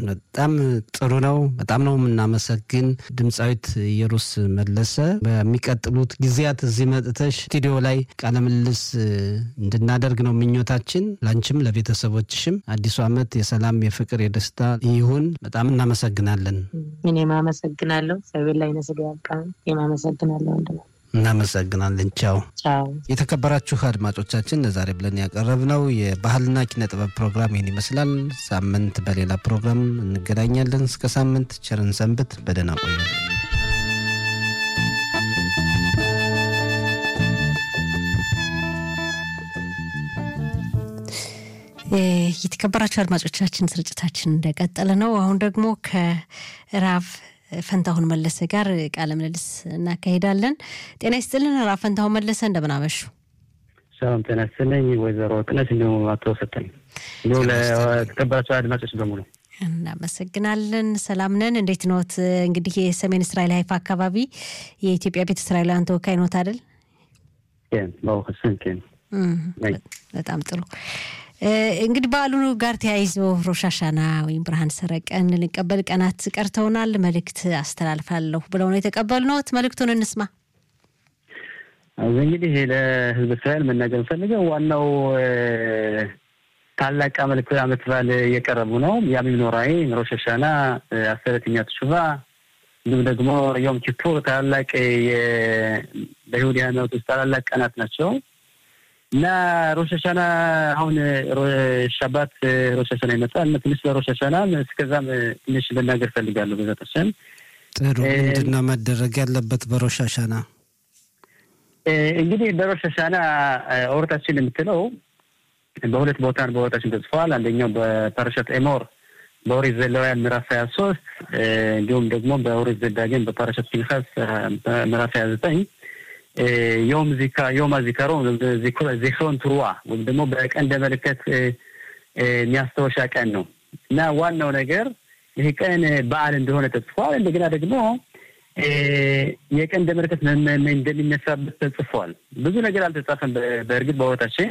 በጣም ጥሩ ነው። በጣም ነው የምናመሰግን ድምፃዊት ኢየሩስ መለሰ። በሚቀጥሉት ጊዜያት እዚህ መጥተሽ ስቱዲዮ ላይ ቃለ ምልልስ እንድናደርግ ነው ምኞታችን። ላንቺም ለቤተሰቦችሽም አዲሱ ዓመት የሰላም የፍቅር፣ የደስታ ይሁን። በጣም እናመሰግናለን። እኔም አመሰግናለሁ። ሰቤን ላይ ነስዶ ያብቃን። እኔም አመሰግናለሁ ወንድም እናመሰግናለን። ቻው ቻው። የተከበራችሁ አድማጮቻችን ለዛሬ ብለን ያቀረብነው የባህልና ኪነ ጥበብ ፕሮግራም ይህን ይመስላል። ሳምንት በሌላ ፕሮግራም እንገናኛለን። እስከ ሳምንት ቸርን ሰንብት። በደህና ቆዩ። የተከበራችሁ አድማጮቻችን ስርጭታችን እንደቀጠለ ነው። አሁን ደግሞ ከራብ ፈንታሁን መለሰ ጋር ቃለ ምልልስ እናካሄዳለን። ጤና ይስጥልን ራብ ፈንታሁን መለሰ፣ እንደምን አመሹ? ሰላም ጤና ይስጥልኝ ወይዘሮ ጥነት እንዲሁም አቶ ሰጠኝ እንዲሁም ለተከበራቸው አድማጮች በሙሉ እናመሰግናለን። ሰላም ነን። እንዴት ኖት? እንግዲህ የሰሜን እስራኤል ሀይፋ አካባቢ የኢትዮጵያ ቤተ እስራኤላውያን ተወካይ ኖት አይደል? በጣም ጥሩ። እንግዲህ በዓሉ ጋር ተያይዞ ሮሻሻና ወይም ብርሃን ሰረቀን ልንቀበል ቀናት ቀርተውናል። መልእክት አስተላልፋለሁ ብለው ነው የተቀበልነዎት። መልእክቱን እንስማ። እንግዲህ ለሕዝብ እስራኤል መናገር ፈልገው ዋናው ታላቅ አመልክ ዓመት በዓል እየቀረቡ ነው። ያም ኖራይ ሮሻሻና አስረተኛ ተሹባ እንዲሁም ደግሞ ዮም ኪፑር ታላላቅ በይሁዲ ሃይማኖት ውስጥ ታላላቅ ቀናት ናቸው። እና ሮሸሻና አሁን ሻባት ሮሸሻና ይመጣል እና ትንሽ ለሮሸሻና እስከዛም ትንሽ ልናገር ፈልጋለሁ። በዛ ተሰን ጥሩ ምንድን ነው መደረግ ያለበት በሮሻሻና? እንግዲህ በሮሸሻና ኦርታችን የምትለው በሁለት ቦታ በኦርታችን ተጽፈዋል። አንደኛው በፓራሻት ኤሞር በኦሪት ዘሌዋውያን ምዕራፍ ሀያ ሶስት እንዲሁም ደግሞ በኦሪት ዘዳግም በፓራሻት ፒንካስ ምዕራፍ ሀያ ዘጠኝ ዮም ዚካ ዮም ዚካሮ ዚክሮን ትሩዋ ወይም ደግሞ በቀንደ መለከት የሚያስታወሻ ቀን ነው እና ዋናው ነገር ይህ ቀን በዓል እንደሆነ ተጽፏል። እንደገና ደግሞ የቀንደ መለከት እንደሚነሳበት ተጽፏል። ብዙ ነገር አልተጻፈም። በእርግጥ በቦታችን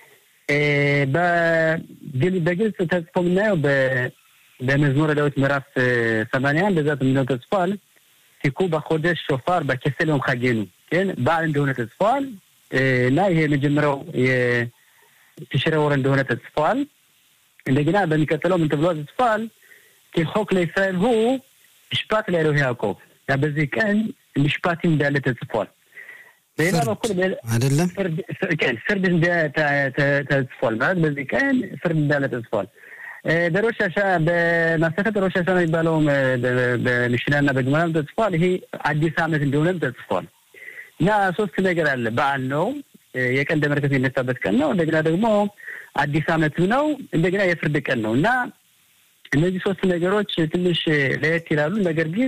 በግልጽ ተጽፎ የምናየው በመዝሙረ ዳዊት ምዕራፍ ሰማንያ እንደዛ ምንው ተጽፏል። ሲኩ በኮደሽ ሾፋር በኬሰሎም ካጌኑ ግን በዓል እንደሆነ ተጽፏል እና ይሄ የመጀመሪያው የትሽረ ወር እንደሆነ ተጽፏል። እንደገና በሚቀጥለው ምን ተብሎ ተጽፏል? ሆክ ለእስራኤል ሁ ምሽፓት ላይ ነው ያዕቆብ ያ በዚህ ቀን ምሽፓት እንዳለ ተጽፏል። በሌላ በኩል አይደለም ፍርድ ተጽፏል ማለት በዚህ ቀን ፍርድ እንዳለ ተጽፏል። በሮሻሻ በማሰከት ሮሻሻ ነው የሚባለውም በምሽናና በግመራም ተጽፏል። ይሄ አዲስ ዓመት እንደሆነም ተጽፏል። እና ሶስት ነገር አለ። በዓል ነው፣ የቀንደ መለከት የሚነሳበት ቀን ነው። እንደገና ደግሞ አዲስ ዓመትም ነው። እንደገና የፍርድ ቀን ነው እና እነዚህ ሶስት ነገሮች ትንሽ ለየት ይላሉ። ነገር ግን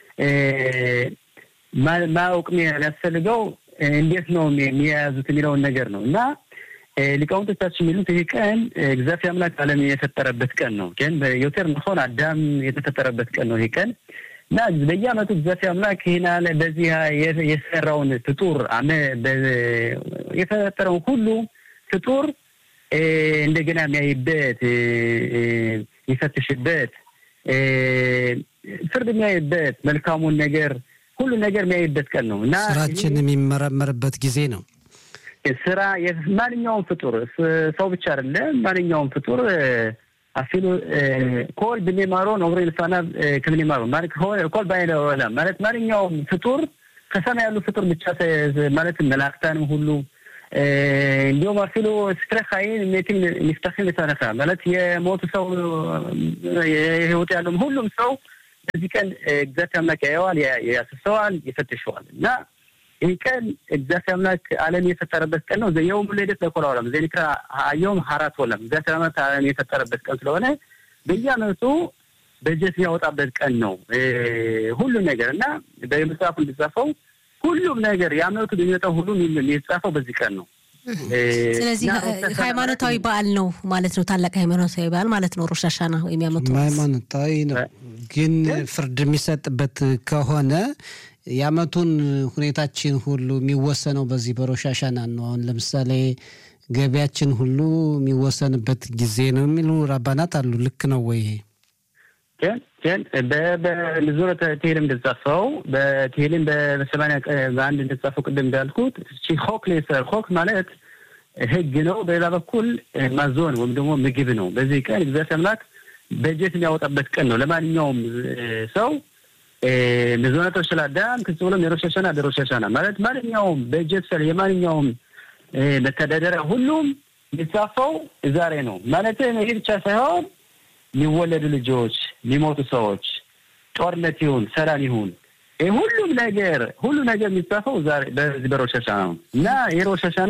ማወቅ የሚያስፈልገው እንዴት ነው የሚያያዙት የሚለውን ነገር ነው እና ሊቃውንቶቻችን የሚሉት ይህ ቀን እግዚአብሔር አምላክ ዓለም የፈጠረበት ቀን ነው። ግን ዮቴር መሆን አዳም የተፈጠረበት ቀን ነው ይህ ቀን እና በየዓመቱ እግዚአብሔር አምላክ ይህን አለ በዚህ የሰራውን ፍጡር የፈጠረውን ሁሉ ፍጡር እንደገና የሚያይበት የሚፈትሽበት ፍርድ የሚያይበት መልካሙን ነገር ሁሉ ነገር የሚያይበት ቀን ነው እና ስራችን የሚመረመርበት ጊዜ ነው። ስራ ማንኛውም ፍጡር ሰው ብቻ አይደለም። ማንኛውም ፍጡር አፊሉ ኮል ብኔማሮ ነግሮ ልሳና ክብኔማሮ ኮል ባይነ ኦላም ማለት ማንኛውም ፍጡር ከሰማይ ያሉ ፍጡር ብቻ ማለት መላእክታንም ሁሉ እንዲሁም አፊሉ ስክረ ሀይን ሜቲም ሚፍታክን የተነሳ ማለት የሞቱ ሰው የህይወት ያለውም ሁሉም ሰው በዚህ ቀን እግዚአብሔር አምላክ ያየዋል፣ ያስሰዋል፣ ይፈትሸዋል እና ይህ ቀን እግዚአብሔር አምላክ ዓለም የፈጠረበት ቀን ነው። የውም ልደት ለኮላ ዓለም ዘኒክራ አየውም ሀራት ወለም እግዚአብሔር አምላክ ዓለም የፈጠረበት ቀን ስለሆነ በየዓመቱ በጀት የሚያወጣበት ቀን ነው ሁሉ ነገር እና በመጽሐፉ እንዲጻፈው ሁሉም ነገር የዓመቱ በሚመጣው ሁሉ የተጻፈው በዚህ ቀን ነው። ስለዚህ ሃይማኖታዊ በዓል ነው ማለት ነው። ታላቅ ሃይማኖታዊ በዓል ማለት ነው። ሮሽ ሀሻና ወይም ያመቱ ሃይማኖታዊ ነው። ግን ፍርድ የሚሰጥበት ከሆነ የዓመቱን ሁኔታችን ሁሉ የሚወሰነው በዚህ በሮሽ ሀሻና ነው። አሁን ለምሳሌ ገቢያችን ሁሉ የሚወሰንበት ጊዜ ነው የሚሉ ራባናት አሉ። ልክ ነው ወይ? כן כן በምዝሙረ ተሄልም እንደተጻፈው በተሄልም በሰማንያ በአንድ እንደተጻፈው ቅድም እንዳልኩት ሆክ ሌሰር ሆክ ማለት ህግ ነው። በሌላ በኩል ማዞን ወይም ደግሞ ምግብ ነው። በዚህ ቀን እግዚአብሔር አምላክ በጀት የሚያወጣበት ቀን ነው። ለማንኛውም ሰው ምዝነቶ ስለ አዳም ክጽ ብሎም የሮሽ ሀሻና በሮሽ ሀሻና ማለት ማንኛውም በጀት ስለ የማንኛውም መተዳደሪያ ሁሉም የሚጻፈው ዛሬ ነው ማለት ይህ ብቻ ሳይሆን የሚወለዱ ልጆች፣ የሚሞቱ ሰዎች፣ ጦርነት ይሁን ሰላም ይሁን ይህ ሁሉም ነገር ሁሉ ነገር የሚጻፈው ዛሬ በዚህ በሮሽ ሀሻና ነው እና የሮሽ ሀሻና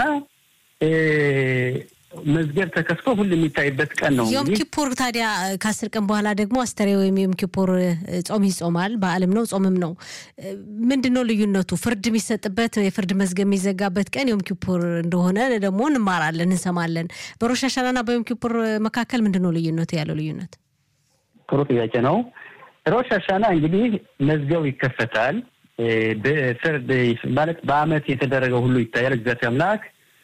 መዝገብ ተከፍቶ ሁሉ የሚታይበት ቀን ነው። ዮም ኪፑር ታዲያ ከአስር ቀን በኋላ ደግሞ አስተሬ ወይም ዮም ኪፑር ጾም ይጾማል። በዓልም ነው ጾምም ነው። ምንድን ነው ልዩነቱ? ፍርድ የሚሰጥበት የፍርድ መዝገብ የሚዘጋበት ቀን ዮም ኪፑር እንደሆነ ደግሞ እንማራለን፣ እንሰማለን። በሮሽ ሀሻናና በዮም ኪፑር መካከል ምንድን ነው ልዩነቱ? ያለው ልዩነት ጥሩ ጥያቄ ነው። ሮሽ ሀሻና እንግዲህ መዝገቡ ይከፈታል። በፍርድ ማለት በአመት የተደረገው ሁሉ ይታያል። እግዚአብሔር አምላክ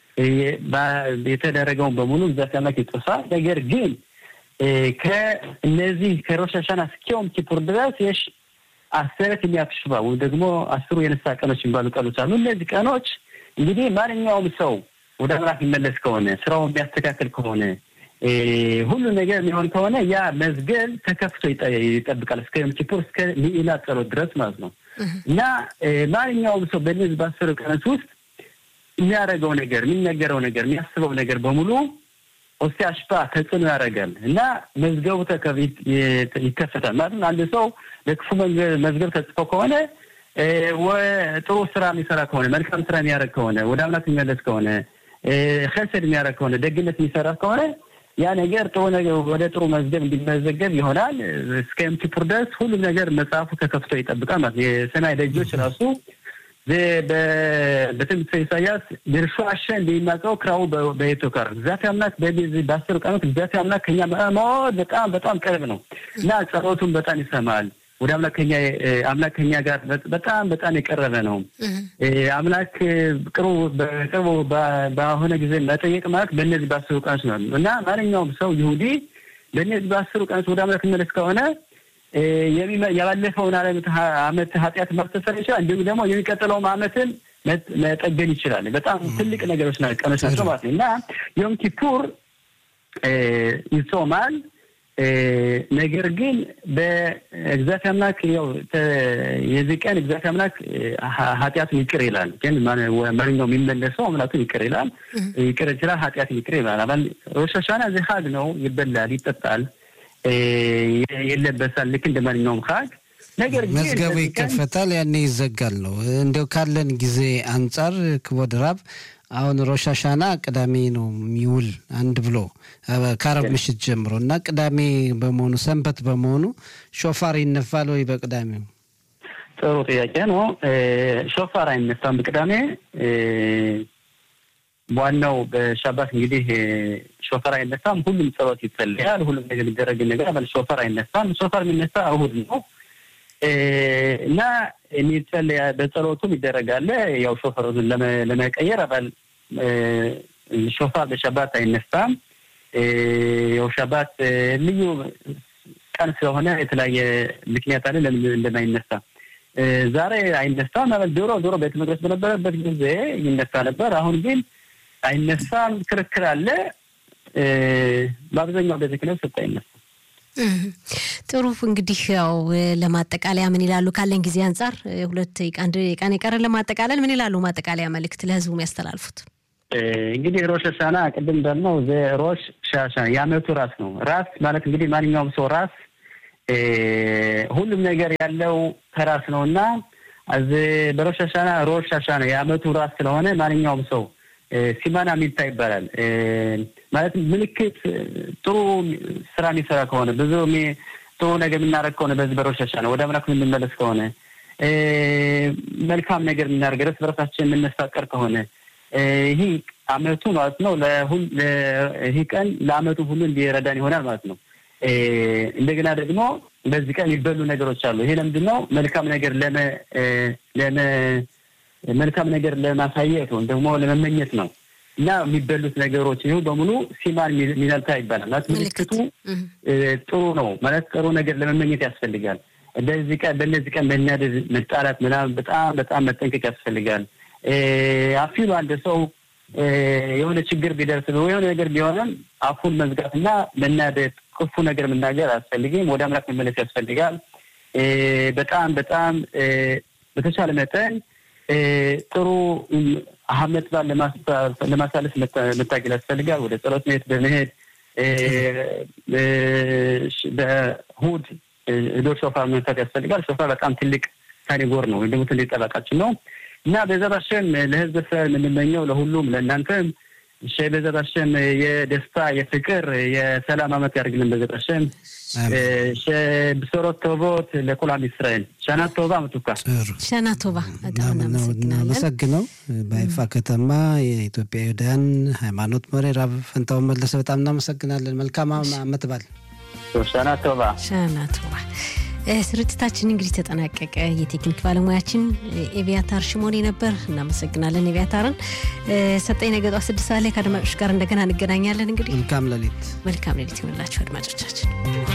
የተደረገውን በሙሉ እግዚአብሔር አምላክ ይጥሳል። ነገር ግን ከእነዚህ ከሮሽ ሀሻና እስከ ዮም ኪፑር ድረስ የሽ አስረት የሚያክሽባ ወይም ደግሞ አስሩ የንስሐ ቀኖች የሚባሉ ቀኖች አሉ። እነዚህ ቀኖች እንግዲህ ማንኛውም ሰው ወደ አምላክ የሚመለስ ከሆነ ስራውን የሚያስተካከል ከሆነ ሁሉ ነገር የሚሆን ከሆነ ያ መዝገብ ተከፍቶ ይጠብቃል እስከ ዮም ኪፑር እስከ ሊኢላ ጸሎት ድረስ ማለት ነው እና ማንኛውም ሰው በእነዚህ በአስሩ ቀኖች ውስጥ የሚያደርገው ነገር የሚነገረው ነገር የሚያስበው ነገር በሙሉ ኦስቲ አሽፓ ተጽዕኖ ያደርጋል እና መዝገቡ ይከፈታል ማለት ነው። አንድ ሰው ለክፉ መዝገብ ተጽፎ ከሆነ ጥሩ ስራ የሚሰራ ከሆነ መልካም ስራ የሚያደርግ ከሆነ ወደ አምላክ የሚመለስ ከሆነ ከሰድ የሚያደርግ ከሆነ ደግነት የሚሰራ ከሆነ ያ ነገር ጥሩ ነገር ወደ ጥሩ መዝገብ እንዲመዘገብ ይሆናል። እስከ ዮም ኪፑር ድረስ ሁሉም ነገር መጽሐፉ ተከፍቶ ይጠብቃል ማለት ነው። የሰማይ ደጆች ራሱ በትንቢተ ኢሳያስ ድርሾ አሸ እንደሚናቀው ክራው በየቶ ጋር እግዚአብሔር አምላክ በዚህ በአስር ቀኖት እግዚአብሔር አምላክ ከኛ መድ በጣም በጣም ቅርብ ነው እና ጸሎቱን በጣም ይሰማል። ወደ አምላክ ከኛ አምላክ ከኛ ጋር በጣም በጣም የቀረበ ነው። አምላክ ቅርቡ በቅርቡ በሆነ ጊዜ መጠየቅ ማለት በእነዚህ በአስሩ ቀኖች ነው እና ማንኛውም ሰው ይሁዲ በእነዚህ በአስሩ ቀኖች ወደ አምላክ መለስ ከሆነ ያለፈውን አመት ኃጢአት ማስተሰር ይችላል። እንዲሁም ደግሞ የሚቀጥለውም አመትን መጠገን ይችላል። በጣም ትልቅ ነገሮች ቀኖች ናቸው ማለት ነው እና ዮም ኪፑር ይጾማል። ነገር ግን በእግዚአብሔር አምላክ ያው የዚህ ቀን እግዚአብሔር አምላክ ኃጢአቱን ይቅር ይላል። ግን ማንኛውም የሚመለሰው አምላኩን ይቅር ይላል፣ ይቅር ይችላል፣ ኃጢአትን ይቅር ይላል። አባል ሮሽ ሀሻና እዚህ ሀግ ነው፣ ይበላል፣ ይጠጣል ይለበሳል ልክ እንደ ማንኛውም ሀግ ነገር ግን መዝገቡ ይከፈታል፣ ያኔ ይዘጋል ነው። እንዲያው ካለን ጊዜ አንጻር ክቦድ ራብ አሁን ሮሽ ሀሻና ቅዳሜ ነው የሚውል አንድ ብሎ ከአረብ ምሽት ጀምሮ እና ቅዳሜ በመሆኑ ሰንበት በመሆኑ ሾፋር ይነፋል ወይ በቅዳሜው? ጥሩ ጥያቄ ነው። ሾፋር አይነፋም በቅዳሜ ዋናው በሻባት እንግዲህ ሾፈር አይነሳም። ሁሉም ጸሎት ይጸለያል። ሁሉም ነገር ሊደረግ ነገር አባል ሾፈር አይነሳም። ሾፈር የሚነሳ እሁድ ነው እና የሚጸለያ በጸሎቱም ይደረጋል። ያው ሾፈሩን ለመቀየር አባል ሾፋር በሻባት አይነሳም። ያው ሻባት ልዩ ቀን ስለሆነ የተለያየ ምክንያት አለ ለምን እንደማይነሳ ዛሬ አይነሳም። ማለት ድሮ ድሮ ቤተ መቅደስ በነበረበት ጊዜ ይነሳ ነበር። አሁን ግን አይነሳም። ክርክር አለ። በአብዛኛው ቤተ ክህነት ስጥ አይነሳም። ጥሩ እንግዲህ ያው ለማጠቃለያ ምን ይላሉ? ካለን ጊዜ አንጻር ሁለት አንድ ቀን የቀረን ለማጠቃለል ምን ይላሉ? ማጠቃለያ መልእክት ለህዝቡ የሚያስተላልፉት እንግዲህ ሮሽ ሻና ቅድም እንዳልነው ሮሽ ሻሻ የአመቱ ራስ ነው። ራስ ማለት እንግዲህ ማንኛውም ሰው ራስ ሁሉም ነገር ያለው ከራስ ነው እና በሮሽ ሻና ሮሽ ሻሻ ነው የአመቱ ራስ ስለሆነ ማንኛውም ሰው ሲማና ሚልታ ይባላል። ማለት ምልክት ጥሩ ስራ የሚሰራ ከሆነ ብዙ ጥሩ ነገር የምናደርግ ከሆነ በዚህ በሮሽ ሻና ወደ አምላክ የምንመለስ ከሆነ መልካም ነገር የምናደርግ እርስ በርሳችን የምንፋቀር ከሆነ ይህ አመቱ ማለት ነው። ይህ ቀን ለአመቱ ሁሉ እንዲረዳን ይሆናል ማለት ነው። እንደገና ደግሞ በዚህ ቀን የሚበሉ ነገሮች አሉ። ይሄ ለምንድን ነው? መልካም ነገር ለመ መልካም ነገር ለማሳየት ወይም ደግሞ ለመመኘት ነው። እና የሚበሉት ነገሮች ይሁ በሙሉ ሲማን ሚነልታ ይባላል ማለት ምልክቱ ጥሩ ነው ማለት ጥሩ ነገር ለመመኘት ያስፈልጋል። እንደዚህ ቀን በእነዚህ ቀን መናደድ፣ መጣላት ምናምን በጣም በጣም መጠንቀቅ ያስፈልጋል። አፊሉ አንድ ሰው የሆነ ችግር ቢደርስ የሆነ ነገር ቢሆንም አፉን መዝጋትና መናደድ፣ ክፉ ነገር መናገር አያስፈልግም። ወደ አምላክ መመለስ ያስፈልጋል። በጣም በጣም በተቻለ መጠን ጥሩ አመት በዓል ለማሳለፍ መታገል ያስፈልጋል። ወደ ጸሎት ቤት በመሄድ በእሑድ ዶር ሾፋር መፍታት ያስፈልጋል። ሾፋር በጣም ትልቅ ካቴጎር ነው ወይም ደግሞ ትልቅ ጠበቃችን ነው እና በዛት አሸም ለህዝብ እስራኤል የምንመኘው ለሁሉም ለእናንተም በዛት አሸም የደስታ የፍቅር የሰላም አመት ያደርግልን። በዛት አሸም ብሶሮት ቶቦት ለኩላም እስራኤል ሻና ቶባ ምቱካ ሻና ቶባ በጣም እናመሰግነው። በይፋ ከተማ የኢትዮጵያ ይሁዳውያን ሃይማኖት መሪ ራብ ፈንታውን መለሰ በጣም እናመሰግናለን። መልካም አመት በዓል። ሻና ቶባ ሻና ቶባ። ስርጭታችን እንግዲህ ተጠናቀቀ። የቴክኒክ ባለሙያችን ኤቪያታር ሽሞኔ ነበር። እናመሰግናለን ኤቪያታርን። ሰጠኝ ነገጧ ስድስት ሰዓት ላይ ከአድማጮች ጋር እንደገና እንገናኛለን። እንግዲህ መልካም ሌሊት መልካም ሌሊት ይሆንላችሁ አድማጮቻችን።